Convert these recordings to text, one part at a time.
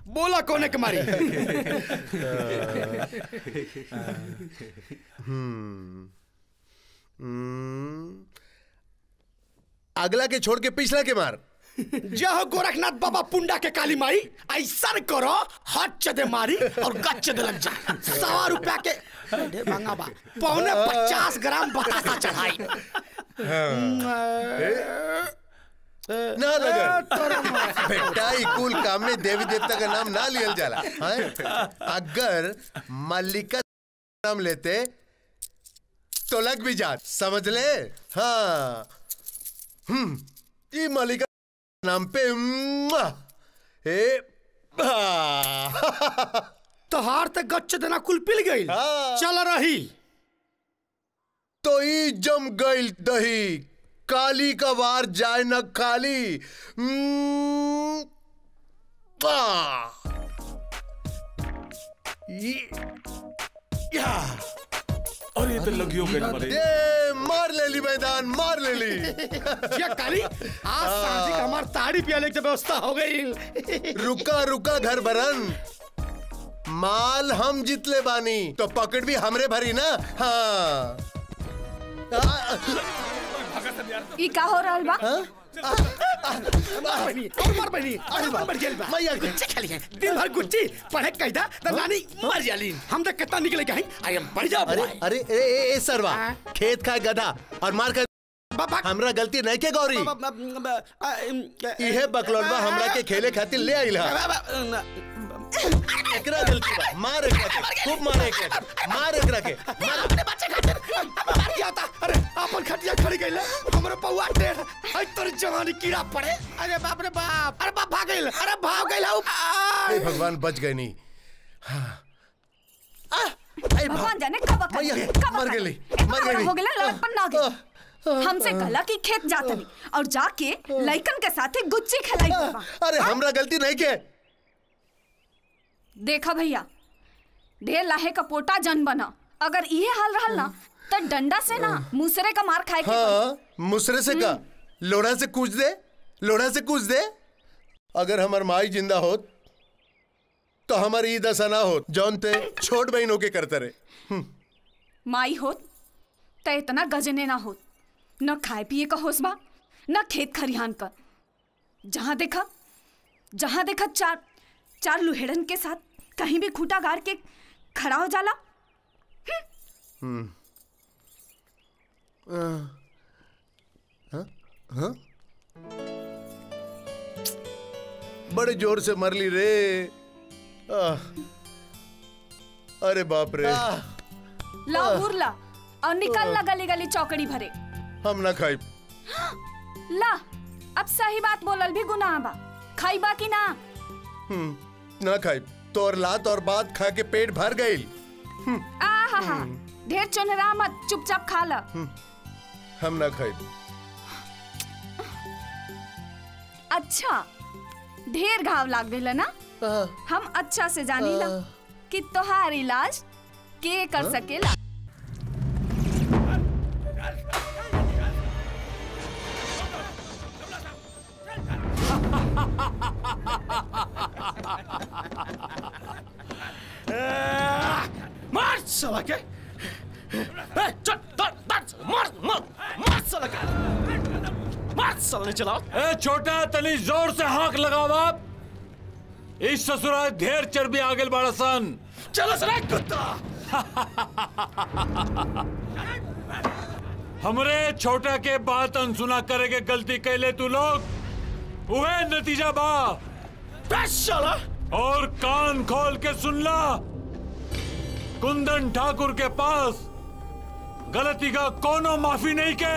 बोला कोने के मारी हम्म हम्म, अगला के छोड़ के पिछला के मार जय गोरखनाथ बाबा पुंडा के काली माई ऐसा करो हाथ चदे मारी और गच दे लग जाए सवा रुपया के ढेर महंगा बा पौने पचास ग्राम बतासा चढ़ाई ना लगा बेटा ई कुल काम में देवी देवता का नाम ना लियल जाला हैं? अगर मल्लिका नाम लेते तो लग भी जात समझ ले हाँ हम्म ई मल्लिका नाम पे मुआ, ए तोहार ते गच्च देना कुल पिल गई चल रही तो ई जम गई दही काली का वार जाए न काली हम्म, आ। ई- या। अरे तो लगियो गई मरे ये मार ले ली मैदान मार ले ली ये काली आज सांझी का हमार ताड़ी पियाले की व्यवस्था हो गई रुका रुका घर भरन माल हम जितले बानी तो पकड़ भी हमरे भरी ना हाँ ई का हो रहल बा मार बनी और मार बनी अरे मार बढ़ गेल बा मैया गुच्ची खेली है दिन भर गुच्ची पढ़े कैदा त नानी मर जाली हम तो कितना निकले गए आई एम बढ़ जा अरे अरे ए, ए, ए सरवा खेत खाए गधा और मार कर हमरा गलती नहीं के गौरी इहे बकलौलवा हमरा के खेले खातिर ले आइल हा एकरा गलती बा मार एकरा के खूब मार एकरा के मार एकरा के मार अपने बच्चे खातिर मार गया था अरे अपन खटिया खड़ी गइल हमरे पौआ टेढ़ आई तोर जवानी कीड़ा पड़े अरे बाप रे बाप अरे बाप भाग गइल अरे भाग गइल हे भगवान बच गए नहीं भगवान जाने कब अकल मैया, कब मर अकल। गेली, इतना मर बड़ा गेली। हो गेला लड़कपन ना गई हमसे कहला कि खेत जातनी और जाके लइकन के साथे गुच्ची खिलाई बाबा अरे हमरा गलती नहीं के देखा भैया ढेर लाहे का पोटा जन बना अगर इहे हाल रहल ना तो डंडा से ना मुसरे का मार खाए के पड़ी। हाँ मुसरे से का लोढ़ा से कूच दे लोढ़ा से कूच दे अगर हमार माई जिंदा होत तो हमारी ई दशा ना होत जौन ते छोट बहनों के करते रहे माई होत त इतना गजने ना होत न खाए पिए का होश बा न खेत खरिहान का जहाँ देखा जहाँ देखा चार चार लुहेड़न के साथ कहीं भी खूटा गाड़ के खड़ा हो जाला हम्म आ, हाँ? हाँ? बड़े जोर से मर ली रे आह, अरे बाप रे ला उरला और निकल ला गली गली चौकड़ी भरे हम ना खाई ला अब सही बात बोलल भी गुनाह बा खाइबा कि ना हम्म, ना खाई तो और लात और बात खा के पेट भर गई आ हा हा ढेर चुनरा मत चुपचाप खा ला हम ना खाई अच्छा ढेर घाव लाग गइल ना हम अच्छा से जानी ला कि तोहार इलाज के कर सकेला मार साला के ए, चल दर दर मार मार मार साला के मार साला ने चलाओ ए छोटा तनी जोर से हाक लगाओ आप इस ससुराल ढेर चर्बी आगे बड़ा सन चलो सला कुत्ता हमरे छोटा के बात अनसुना करे के गलती कैले तू लोग वह नतीजा बा साला और कान खोल के सुन ला कुंदन ठाकुर के पास गलती का कोनो माफी नहीं के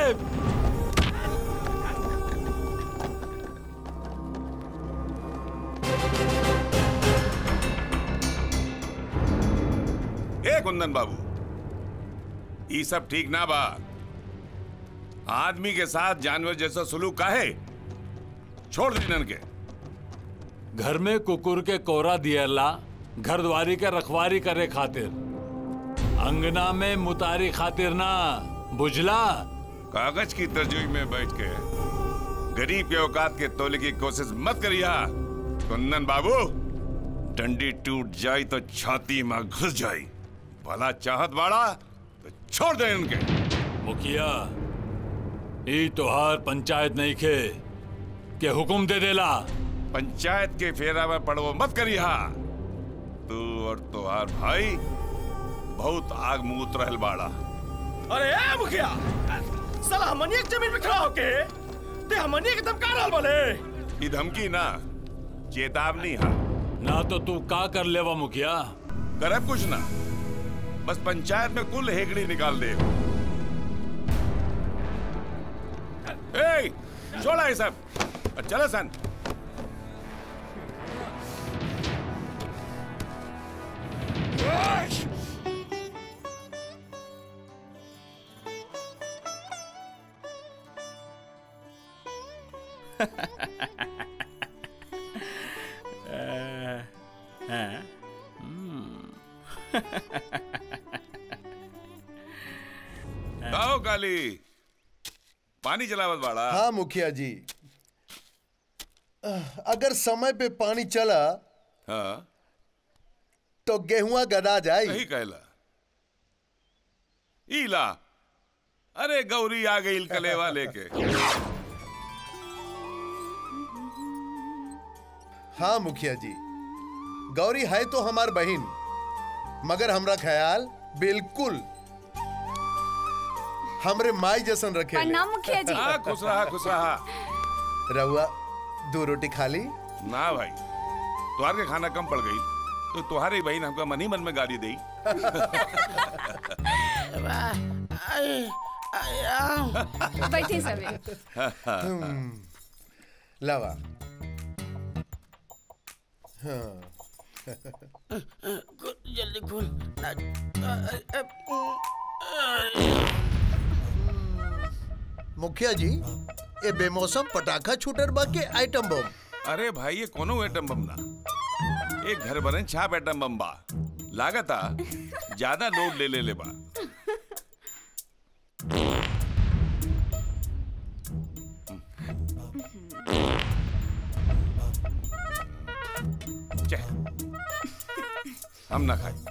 ए कुंदन बाबू ये सब ठीक ना बा आदमी के साथ जानवर जैसा सुलूक काहे छोड़ दीनन के घर में कुकुर के कोरा दियला घर द्वारी के रखवारी करे खातिर अंगना में मुतारी खातिर ना बुझला कागज की तरजुई में बैठ के गरीब के औकात के तोले की कोशिश मत करिया कुंदन बाबू डंडी टूट जाई तो छाती में घुस जाई भला चाहत बाड़ा तो छोड़ दे इनके मुखिया ई तोहार पंचायत नहीं खे के हुक्म दे देला पंचायत के फेरा में पड़वो मत करी हा तू और तुहार भाई बहुत आग मूत रहल बाड़ा अरे ए मुखिया साला हमनी एक जमीन पे खड़ा होके ते हमनी के धमका रहल बोले ई धमकी ना चेतावनी हा ना तो तू का कर लेवा मुखिया करब कुछ ना बस पंचायत में कुल हेगड़ी निकाल दे ए छोड़ा ये सब और चलो सन आओ काली पानी चलावत बाड़ा हाँ मुखिया जी अगर समय पे पानी चला हाँ तो गेहुआ गदा जाए सही कहला ईला अरे गौरी आ गई कलेवा लेके हाँ मुखिया जी गौरी है तो हमार बहन मगर हमरा ख्याल बिल्कुल हमरे माई जैसन रखे प्रणाम मुखिया जी हाँ खुश रहा खुश रहा रहुआ दो रोटी खा ली ना भाई तुहार के खाना कम पड़ गई तो तुम्हारी बहन हमका मन ही मन में गाली दी बैठे सबे लावा हाँ जल्दी खोल मुखिया जी ये बेमौसम पटाखा छूटर बा के आइटम बम अरे भाई ये कोनो एटम बम ना एक घर बने छाप एटम बम बा लागता ज्यादा लोड ले ले ले बा छे, हम ना खाए